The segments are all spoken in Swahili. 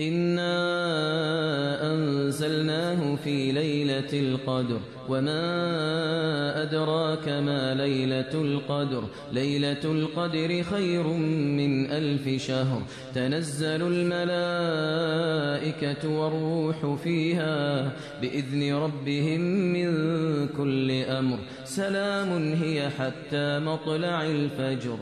إنا أنزلناه في ليلة القدر وما أدراك ما ليلة القدر ليلة القدر خير من ألف شهر تنزل الملائكة والروح فيها بإذن ربهم من كل أمر سلام هي حتى مطلع الفجر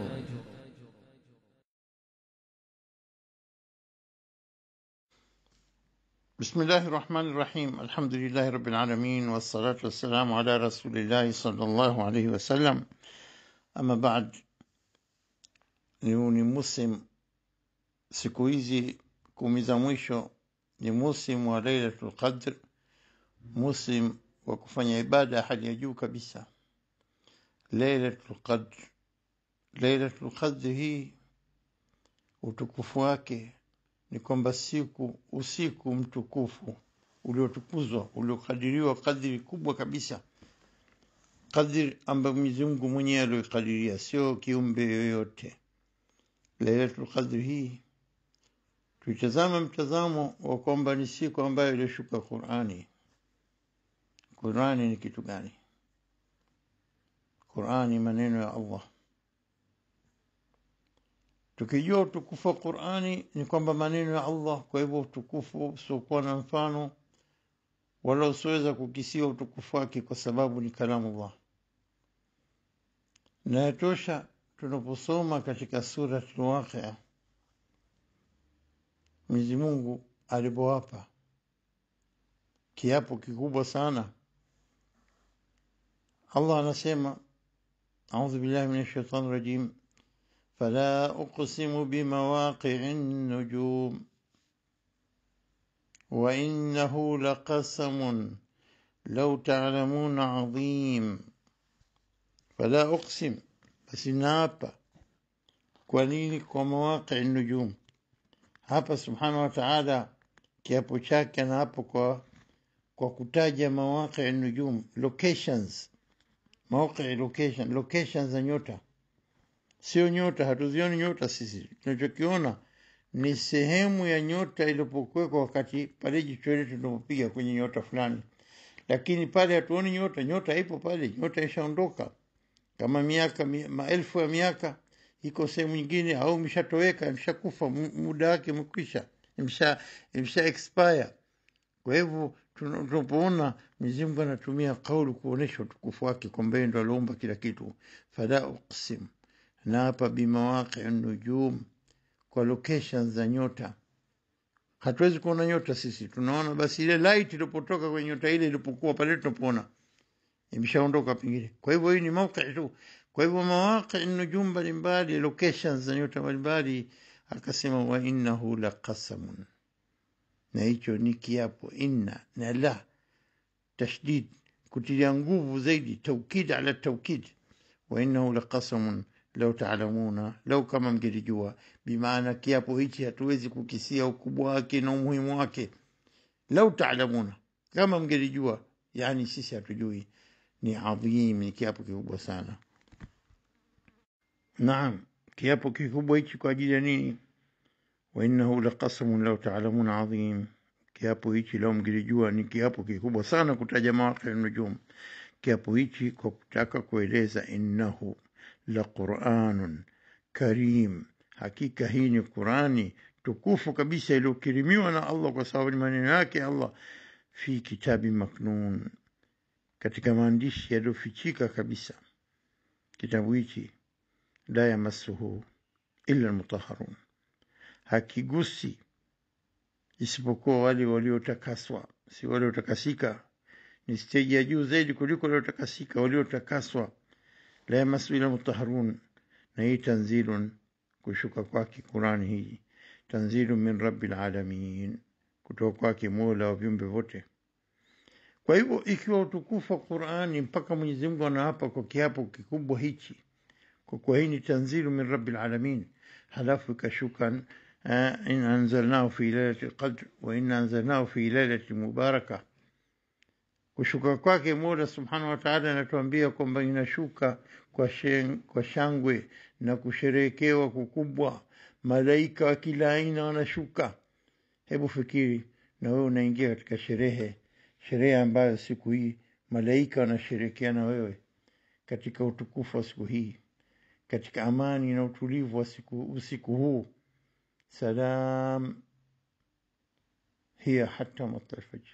بسم الله الرحمن الرحيم الحمد لله رب العالمين والصلاة والسلام على رسول الله صلى الله عليه وسلم أما بعد ni muslim siku hizi kumi za mwisho ni muslim wa lailatul qadr muslim wa kufanya ibada ya hali ya juu kabisa lailatul qadr lailatul qadr hii utukufu wake ni kwamba siku usiku mtukufu uliotukuzwa uliokadiriwa kadiri kubwa kabisa kadiri ambayo Mwenyezi Mungu mwenyewe alioikadiria sio kiumbe yoyote Lailatul Qadr hii tuitazame mtazamo wa kwamba ni siku ambayo ilishuka Qur'ani Qur'ani ni kitu gani Qur'ani maneno ya Allah tukijua utukufu wa Qur'ani ni kwamba maneno ya Allah kwa hivyo utukufu usiokuwa na mfano wala usiweza kukisiwa utukufu wake kwa sababu ni kalamu Allah na yatosha tunaposoma katika sura al-Waqi'a Mwenyezi Mungu alipowapa kiapo kikubwa sana Allah anasema A'udhu billahi minash shaitani rajim فلا أقسم بمواقع النجوم وإنه لقسم لو تعلمون عظيم فلا أقسم بس نابا كونيني ومواقع النجوم hapa subhanahu wa ta'ala kiapo chake na hapo kwa kwa kutaja mawaqi nujum locations mawaqi location locations za nyota sio nyota hatuzioni nyota sisi tunachokiona ni sehemu ya nyota ilipokuwekwa wakati pale jicho letu tunapopiga kwenye nyota fulani lakini pale hatuoni nyota nyota ipo pale nyota ishaondoka kama miaka maelfu ya miaka iko sehemu nyingine au imeshatoweka imeshakufa muda wake umekwisha imesha imesha expire kwa hivyo tunapoona Mwenyezi Mungu anatumia kauli kuonesha utukufu wake kwamba yeye ndo aliumba kila kitu fala uqsim na hapa bimawaqi nujum kwa locations za nyota hatuwezi kuona nyota sisi tunaona basi ile light ilipotoka kwenye nyota ile ilipokuwa pale tunapoona imeshaondoka pengine kwa hivyo hii ni mawqi tu kwa hivyo mawaqi nujum mbalimbali locations za nyota mbalimbali akasema wa innahu laqasamun na hicho ni kiapo inna na la tashdid kutilia nguvu zaidi taukid ala taukid wa innahu laqasamun lau taalamuna lau kama mngelijua bimaana kiapo hichi hatuwezi kukisia ukubwa wake na umuhimu wake lau taalamuna kama mngelijua yani sisi hatujui ni adhim ni kiapo kikubwa sana naam kiapo kikubwa hichi kwa ajili ya nini wainnahu laqasamun lau taalamuna adhim kiapo hichi lau mngelijua ni kiapo kikubwa sana kutaja mawaqi nujum kiapo hichi kwa kutaka kueleza innahu la Qur'anun karim hakika hii ni Qur'ani tukufu kabisa iliyokirimiwa na Allah kwa sababu ni maneno yake Allah fi kitabi maknun katika maandishi yaliyofichika kabisa kitabu hichi la yamassuhu illa almutahharun hakigusi isipokuwa wale waliotakaswa si waliotakasika ni steji ya juu zaidi kuliko waliotakasika waliotakaswa la yamassu ila mutahharun na hii tanzilun kushuka kwake Qurani hii tanzilu min rabbil alamin kutoka kwake Mola wa viumbe vote kwa hivyo ikiwa utukufu wa Qurani mpaka Mwenyezi Mungu anaapa kwa kiapo kikubwa hichi kwa kuwa hii ni tanzilu min rabbil alamin halafu ikashuka in anzalnahu fi lailati lqadr wa inna anzalnahu fi lailati mubaraka kushuka kwake Mola subhanahu wa ta'ala anatuambia kwamba inashuka kwa, shen, kwa shangwe na kusherehekewa kukubwa. Malaika wa kila aina wanashuka. hebu fikiri na wewe unaingia katika sherehe sherehe ambayo siku hii malaika wanasherekea na wewe katika utukufu wa siku hii katika amani na utulivu wa siku, usiku huu salam hiya hata matla alfajr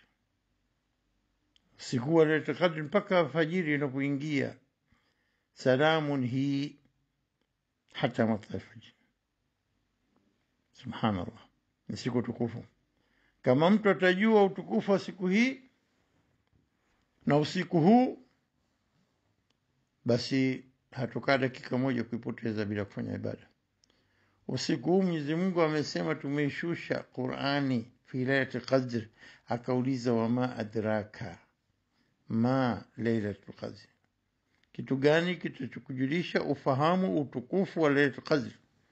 usiku wa Lailatul Qadr mpaka alfajiri inapoingia salamun hii hata matla alfajr subhanallah ni siku tukufu kama mtu atajua utukufu wa siku hii na usiku huu basi hatokaa dakika moja kuipoteza bila kufanya ibada usiku huu Mwenyezi Mungu amesema tumeishusha Qur'ani fi lailatul qadr akauliza wama adraka ma lailatul qadr kitu gani kitachokujulisha ufahamu utukufu wa lailatul qadr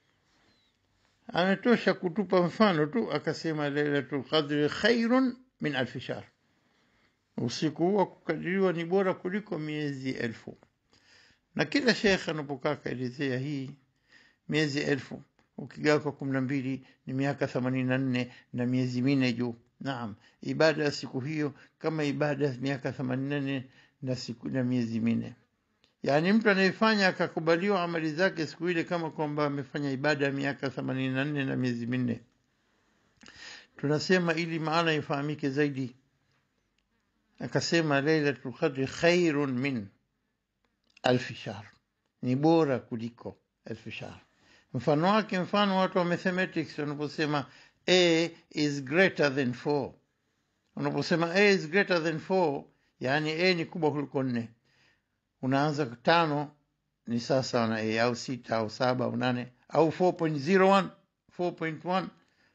ametosha kutupa mfano tu akasema lailatul qadri khairun min alfi shahr usiku huu wa kukadiriwa ni bora kuliko miezi elfu na kila shekhe anapokaa kaelezea hii miezi elfu ukigawa kwa kumi na mbili ni miaka themanini na nne na miezi minne juu naam ibada ya siku hiyo kama ibada ya miaka themanini na nne na siku na miezi minne yaani mtu anayefanya akakubaliwa amali zake siku ile kama kwamba amefanya ibada ya miaka themanini na nne na miezi minne tunasema ili maana ifahamike zaidi akasema lailatul qadri khairun min alfi shahr ni bora kuliko elfu shahr mfano wake mfano watu wa mathematics wanaposema a is greater than 4 unaposema a is greater than 4 yani a ni kubwa kuliko nne unaanza tano ni sasa na a au sita au saba au nane au 4.01 4.1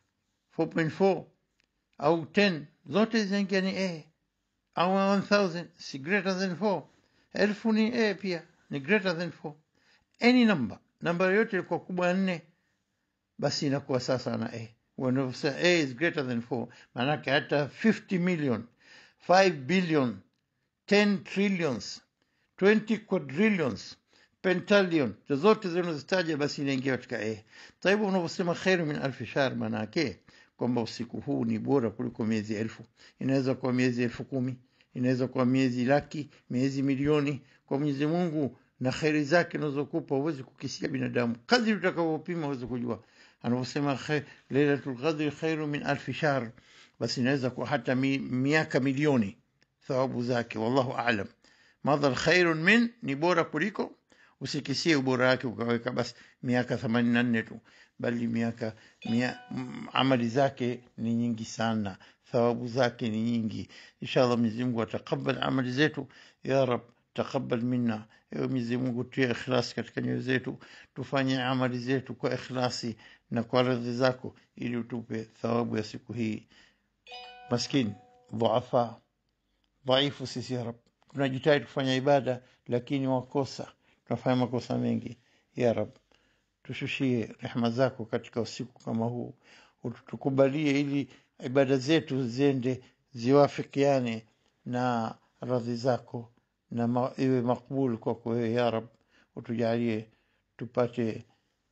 4.4 au 10 zote zinaingia ni a au 1000 si greater than 4 elfu ni a pia ni greater than 4 any number namba yoyote ilikuwa kubwa nne basi inakuwa sasa na a wanavyosema a is greater than 4 maanake hata 50 million 5 billion 10 trillions 20 quadrillions pentallion zozote zinazozitaja basi inaingia katika a taibu unavyosema khairu min alfi shahr maanake kwamba usiku huu ni bora kuliko miezi elfu inaweza kuwa miezi elfu kumi inaweza kuwa miezi laki miezi milioni kwa mwenyezi mungu na kheri zake unazokupa huwezi kukisia binadamu kadri utakavyopima huwezi kujua anavyosema lailatul qadri khairu min alfi shahr basi inaweza kuwa hata mi, miaka milioni thawabu zake wallahu alam madhal khairun min ni bora kuliko usikisie ubora wake ukaweka basi miaka themanini na nne tu bali miaka mia, amali zake ni nyingi sana thawabu zake ni nyingi inshallah mwenyezi mungu atakabal amali zetu ya rab taqabbal minna ewe Mwenyezi Mungu tie ikhlasi katika nyoyo zetu tufanye amali zetu kwa ikhlasi na kwa radhi zako ili utupe thawabu ya siku hii maskini dhuafa dhaifu sisi ya rab tunajitahidi kufanya ibada lakini wakosa tunafanya makosa mengi ya rab tushushie rehema zako katika usiku kama huu utukubalie ili ibada zetu ziende ziwafikiane na radhi zako na ma, iwe makbul kwako wewe ya rab utujalie tupate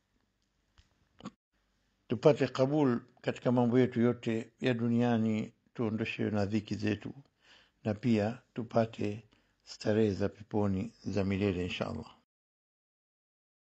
tupate kabul katika mambo yetu yote ya duniani tuondoshe na dhiki zetu na pia tupate starehe za peponi za milele insha allah